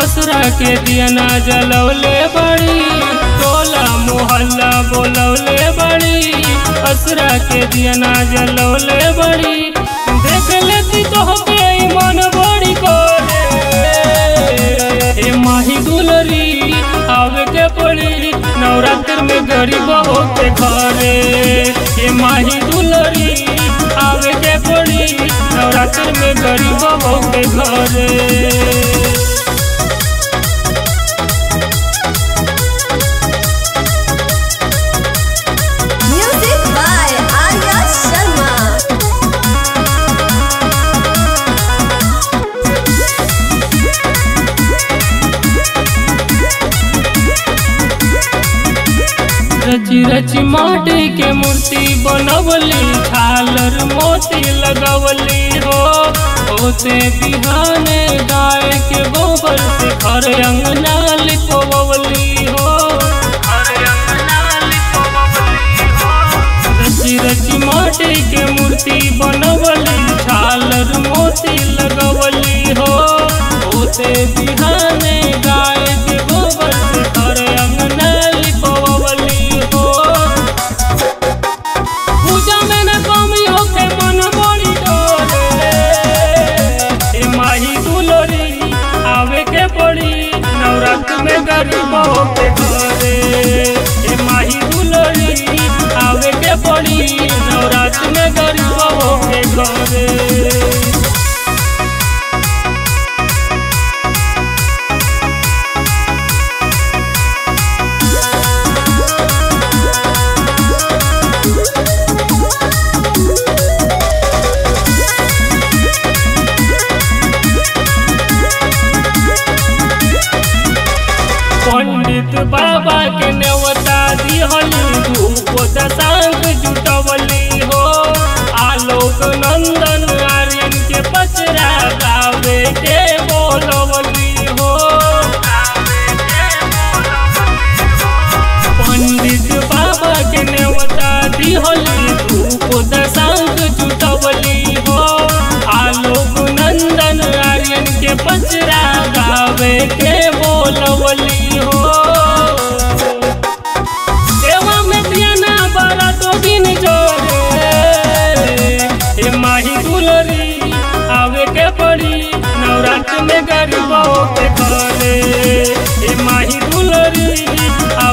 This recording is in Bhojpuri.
असरा के दियना जलौले बड़ी टोला मोहल्ला बोलौले बड़ी असरा के दियना जलौले बड़ी देख लेती तो के मन बड़ी कोरे ए माही दुलरी आवे के पड़ी नवरात्र में गरीब के घरे ए माही दुलरी आवे के पड़ी नवरात्र में गरीब के घरे Music by Arya Sharma. रची रची माटी के मूर्ति बनवली झालर मोती लगवली हो होते बिहाने गाय के गोबर से घर अंगना लिपवली हो रची रची माटी के मूर्ति बनवली झालर मोती लगवली हो होते बिहाने गाय के गोबर से घर अंगना लिपवली हो पूजा में न कमी होके मन बड़ी डोले ए माही दुलोरी आवे के पड़ी नवरात्र में गरीब के घरे ए माही दुलोरी आवे के पड़ी नवरात्र में गरीब के घरे पंडित बाबा के नेवता दिहली धूप दशांक जुटवली हो आलोक नंदन आर्यन के पचरा गावे के बोलवली हो पंडित बाबा के नेवता दिहली धूप दशांक जुटवली हो आलोक नंदन आर्यन के पचरा गावे के बोलवली हो देवा में दियाना बड़ा तो दिन जोरे ए माही दुलरी आवे के पड़ी नवरात्र में गरीबों के घरे ए माही दुलरी